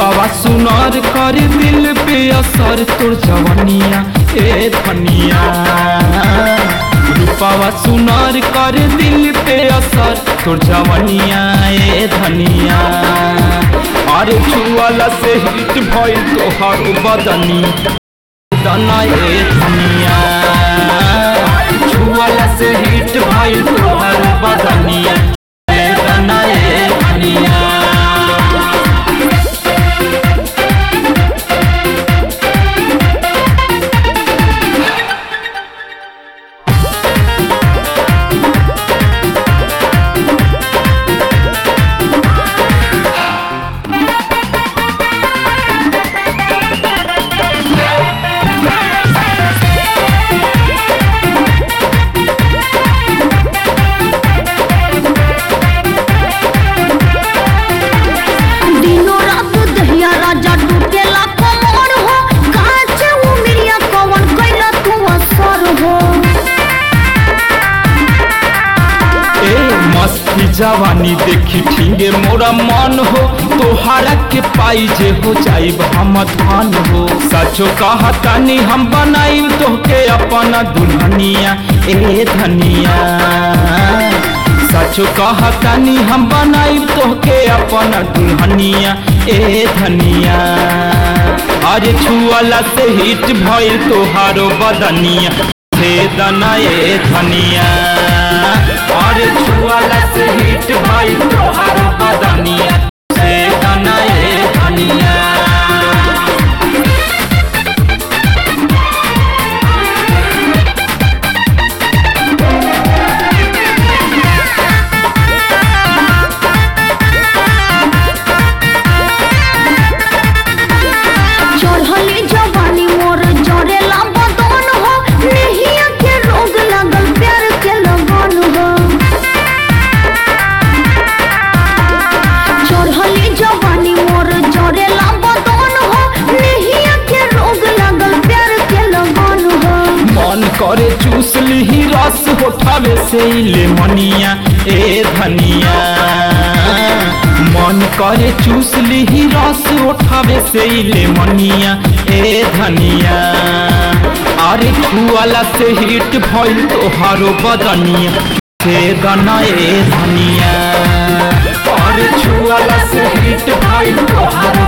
रूपावा सुनार कर दिल पे असर तोर जवनिया ए धनिया रूपावा सुनार कर दिल पे असर तोर जवनिया ए धनिया अरे छुआला से हिट भइल तोहर बदनी दना ए धनिया छुआला से हिट भइल तोहर बदनिया ए दना ए धनिया दिनो रात दहिया राजा टूटेला कमर हो काचे उमिरिया कवन कैला तू असर हो ए मस्ती जवानी देखी ठींगे मोरा मन हो तोहारा के पाई जे हो जाइब हम धान हो सचो कहतानी हम बनाई तोहके अपना दुल्हनिया ए धनिया सचो कहतानी हम बनाई तोहके अपना दुल्हनिया ए धनिया अरे छुअला से हिट भइल तोहारो बदनिया से दना ए धनिया अरे छुअला से हिट भइल तोहारो बदनिया से दना ए धनिया चढ़ली जवानी मोर जरेला बदन हो नेहिया के रोग लागल प्यार के लगन हो चढ़ली जवानी मोर जरेला बदन हो नेहिया के रोग लागल प्यार के लगन हो मन करे चूस ली रस उठावे से ले मनिया ए धनिया मन करे चूस ली रस उठावे से ले मनिया ए धनिया अरे छुआला से हिट भइल तोहारो बदनिया से गना ए धनिया अरे छुआला से हिट भइल तोहारो